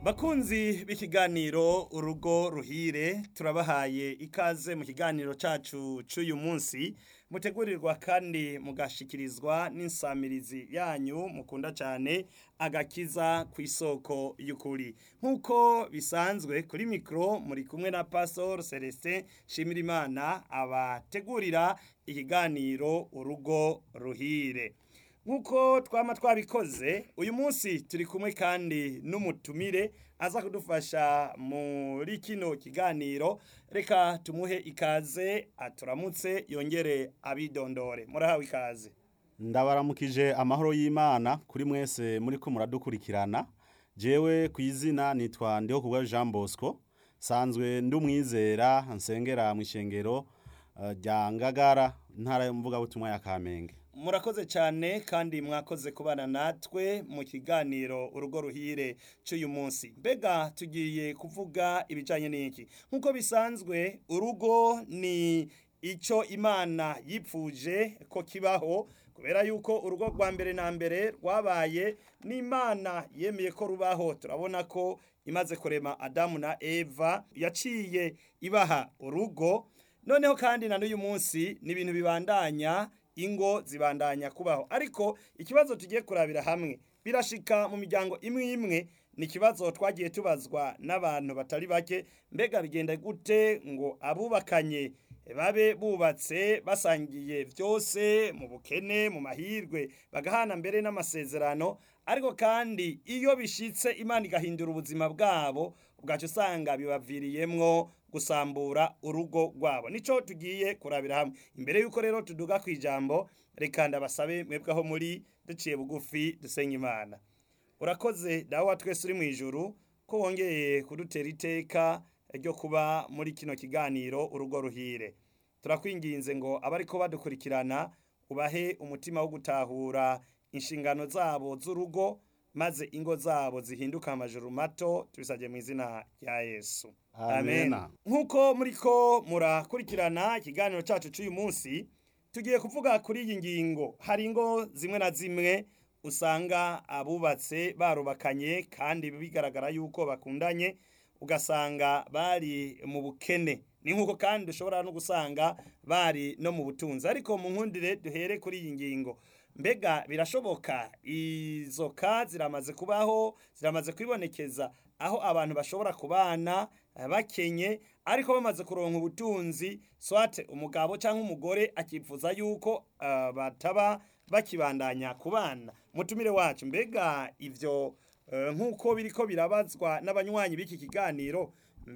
bakunzi b'ikiganiro urugo ruhire turabahaye ikaze mu kiganiro cacu c'uyu munsi mutegurirwa kandi mugashikirizwa n'insamirizi yanyu mukunda cane agakiza ku isoko y'ukuri nk'uko bisanzwe kuri mikoro muri kumwe na pastor celestin shimirimana abategurira ikiganiro urugo ruhire nk'uko twama twabikoze uyu munsi turi kumwe kandi n'umutumire aza kudufasha muri kino kiganiro reka tumuhe ikaze aturamutse yongere abidondore murahawe ikaze ndabaramukije amahoro y'imana kuri mwese muri ko muradukurikirana jewe ku izina nitwa ndiho kubwa jean bosco sanzwe ndi umwizera nsengera mu ishengero eh, rya ngagara ntara y'umuvugabutumwa ya kamenge murakoze cyane kandi mwakoze kubana natwe mu kiganiro urugo ruhire cy'uyu munsi mbega tugiye kuvuga ibijyanye n'iki nk'uko bisanzwe urugo ni icyo imana yipfuje ko kibaho kubera yuko urugo rwa mbere na mbere rwabaye n'imana yemeye ko rubaho turabona ko imaze kurema adamu na eva yaciye ibaha urugo noneho kandi na n'uyu munsi ni ibintu bibandanya ingo zibandanya kubaho ariko ikibazo tugiye kurabira hamwe birashika mu miryango imwe imwe ni ikibazo twagiye tubazwa n'abantu batari bake mbega bigenda gute ngo abubakanye babe bubatse basangiye byose mu bukene mu mahirwe bagahana mbere n'amasezerano ariko kandi iyo bishitse imana igahindura ubuzima bwabo ubwacu usanga bibaviriyemwo gusambura urugo rwabo nico tugiye kurabira hamwe imbere yuko rero tuduga ku ijambo reka ndabasabe mwebwe aho muri duciye bugufi dusenga imana urakoze dawe wa twese uri mu ijuru ko wongeye kudutera iteka ryo kuba muri kino kiganiro urugo ruhire turakwinginze ngo abariko badukurikirana ubahe umutima wo gutahura inshingano zabo z'urugo maze ingo zabo zihinduka amajuru mato tubisabye mu izina rya yesu Amena. nk'uko muriko murakurikirana ikiganiro cyacu cy'uyu munsi tugiye kuvuga kuri iyi ngingo hari ingo zimwe na zimwe usanga abubatse barubakanye kandi bigaragara yuko bakundanye ugasanga bari mu bukene ni nk'uko kandi dushobora no gusanga bari no mu butunzi ariko mu nkundire duhere kuri iyi ngingo mbega birashoboka izo ka ziramaze kubaho ziramaze kwibonekeza aho abantu bashobora kubana eh, bakenye ariko bamaze kuronka ubutunzi swate umugabo cyangwa umugore akifuza yuko eh, bataba bakibandanya kubana mutumire wacu mbega ivyo eh, nk'uko biriko birabazwa n'abanywanyi b'iki kiganiro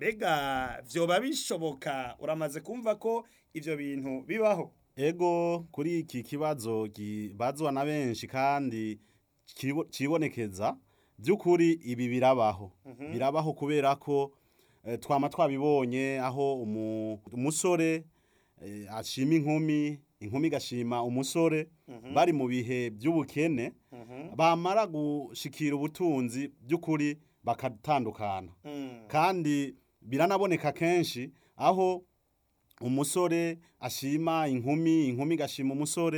mbega vyoba bishoboka uramaze kumva ko ivyo bintu bibaho ego kuri iki kibazo kibazwa na benshi kandi kibo- kibonekeza by'ukuri ibi birabaho birabaho kubera ko eh, twama twabibonye aho umu- umusore eh, ashima inkumi inkumi igashima umusore bari mu bihe by'ubukene bamara gushikira ubutunzi by'ukuri bakatandukana Mm. kandi biranaboneka kenshi aho umusore ashima inkumi inkumi igashima umusore